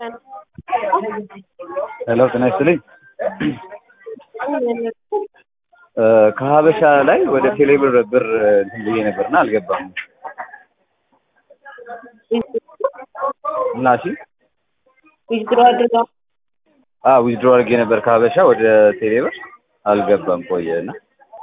ሄሎ ጤና ይስጥልኝ። ከሀበሻ ላይ ወደ ቴሌብር ብር እንትን ብዬ ነበርና አልገባም እና እሺ ዊዝድሮ አድርገው አ ዊዝድሮ አድርጌ ነበር ከሀበሻ ወደ ቴሌብር አልገባም ቆየ እና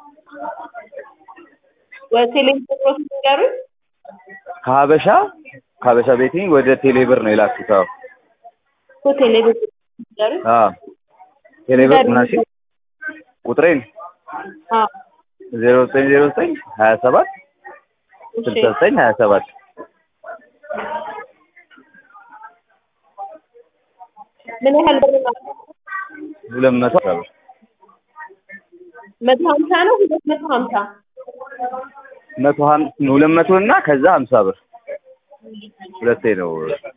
በቴሌብር ፕሮሰስ ንገሩኝ። ከሀበሻ ከሀበሻ ቤቲንግ ወደ ቴሌብር ነው የላኩት። አዎ እኮ ቴሌብር ንገሩኝ። አ ቴሌብር ምን አልሽኝ? ቁጥሬን አዎ ዜሮ ዘጠኝ ዜሮ ዘጠኝ ሀያ ሰባት እሺ ስልሳ ዘጠኝ ሀያ ሰባት ምን ያህል ብር ነው? ሁለት መቶ አስራ ብር መቶ ሀምሳ ነው ሁለት መቶ ሀምሳ መቶ ሀም- ሁለት መቶ እና ከዛ ሀምሳ ብር ሁለቴ ነው።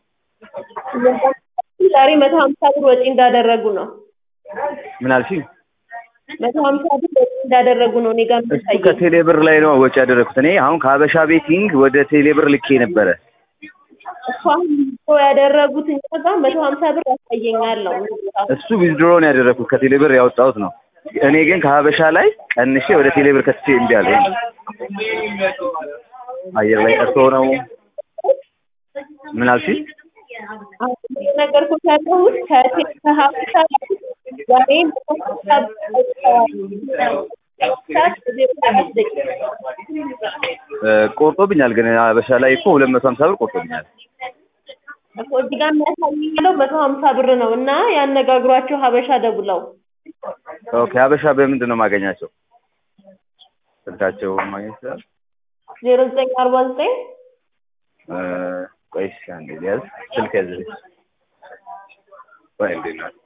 ዛሬ መቶ ሀምሳ ብር ወጪ እንዳደረጉ ነው። ምን አልሽኝ? መቶ ሀምሳ ብር ወጪ እንዳደረጉ ነው እኔ ጋር እሱ የሚታየኝ። ከቴሌብር ላይ ነው ወጪ ያደረኩት። እኔ አሁን ከሀበሻ ቤቲንግ ወደ ቴሌብር ልኬ ነበረ። እሱ አሁን ዊዝድሮ ያደረጉት እኛ ጋር መቶ ሀምሳ ብር ያሳየኛል ነው እሱ ዊዝድሮ ነው ያደረኩት ከቴሌብር ያወጣሁት ነው። እኔ ግን ከሀበሻ ላይ ቀንሼ ወደ ቴሌብር ከትቼ እምቢ አለኝ። አየር ላይ ቀርቶ ነው። ምን አልሽኝ? አሁን ነገርኩት ያለሁት ከቴ- ከሀበሻ ላይ ዛሬ መቶ ሀምሳ ብር ወጥተዋል። ሰዓት ዜሮ ሰባት ደቂቃ እ ቆርጦብኛል ግን ሀበሻ ላይ እኮ ሁለት መቶ ሀምሳ ብር ቆርጦብኛል። እኮ እዚህ ጋር የሚያሳየኝ ያለው መቶ ሀምሳ ብር ነው እና ያነጋግሯቸው ሀበሻ ደውለው ኦኬ ሀበሻ በምንድን ነው የማገኛቸው? ስልካቸው ማግኘት ይችላል? ዜሮ ዘጠኝ አርባ ዘጠኝ እ ቆይ እስኪ አንዴ ያዝ ስልክ ያዝልኝ። ቆይ እንዴት ነው?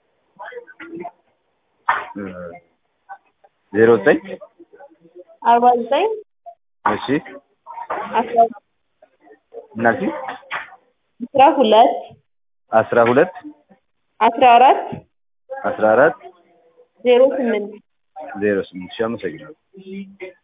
እ ዜሮ ዘጠኝ አርባ ዘጠኝ እሺ አስራ ምን አልሽኝ? አስራ ሁለት አስራ ሁለት አስራ አራት አስራ አራት ዜሮ ስምንት ዜሮ ስምንት ሺህ አመሰግናለሁ።